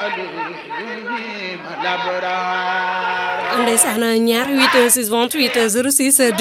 ndeysaan ñaar 8 6 28 06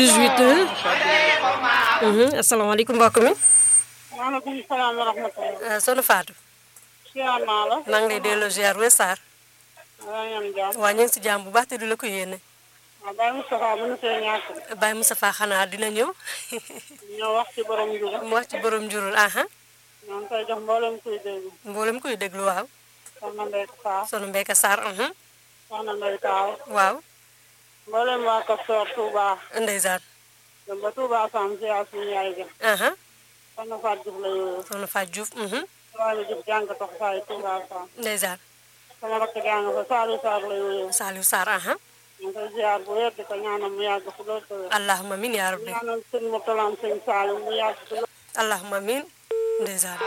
18 asalaamaaleykum mbokk mi maaleykum salaam wa rahmatulah. soxna Fatou siyaar naa la. maa ngi lay delloo ziar wes Sarr maa ngi am jàmm. waa ñu ngi si jàmm bu baax te du la ko yéene waaw Baye Moustapha mën na see ñàkk. Baye Moustapha xanaa dina ñëw ñoo wax ci borom Ndiouga. mu wax ci borom njurul aha ñoo ngi koy jox mboolem kuy dégg. mboolem koy déglu waaw soxna Ndeye Sarr. soxna Mbeka Sarr aha soxna Ndeye Taaw. waaw mboolem waa Kastoor Touba. ndeysaan dem ba Touba Sam ziar suñu yaay ja. aha soxna Fatou Diouf la yooyu. soxna Fatou Diouf mhm waaye la Diouf jàng tax saa yi Touba Sam. ndeysaan sama rakk jàng fa Saliou Sarr la yooyu. Saliou Sarr aha ñu ngi koy ziar bu wér di ko ñaanal mu yàgg fi loolu tëwee. allahumma min yaa rabbi ñaanal sëñ Moutalam sëñ Saliou mu yàgg fi loolu. allahumma min ndeysaan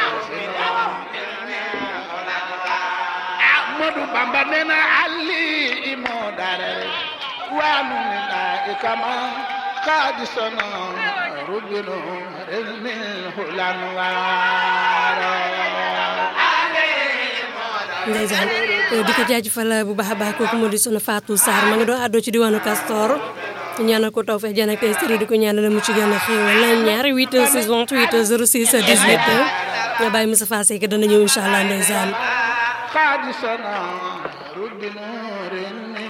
Ahmadu Bamba nee na Ali moo darare waanu mi naa ikama kaadisana rubinu remil hulan waara ndeysaan di ko jaajëfal bu baax a baax kooku moo di soxna Fatou Sarr ma nga doon àddoo ci diwaanu Castor ñaanal ko taw feex jaan ak tey sëriñ di ko ñaanal mu ci gën a xéewal ñaar 8 6 28 06 18 nga bàyyi Moussa Fassé que dana ñëw incha allah ndeysaan kaadisana rubinu remil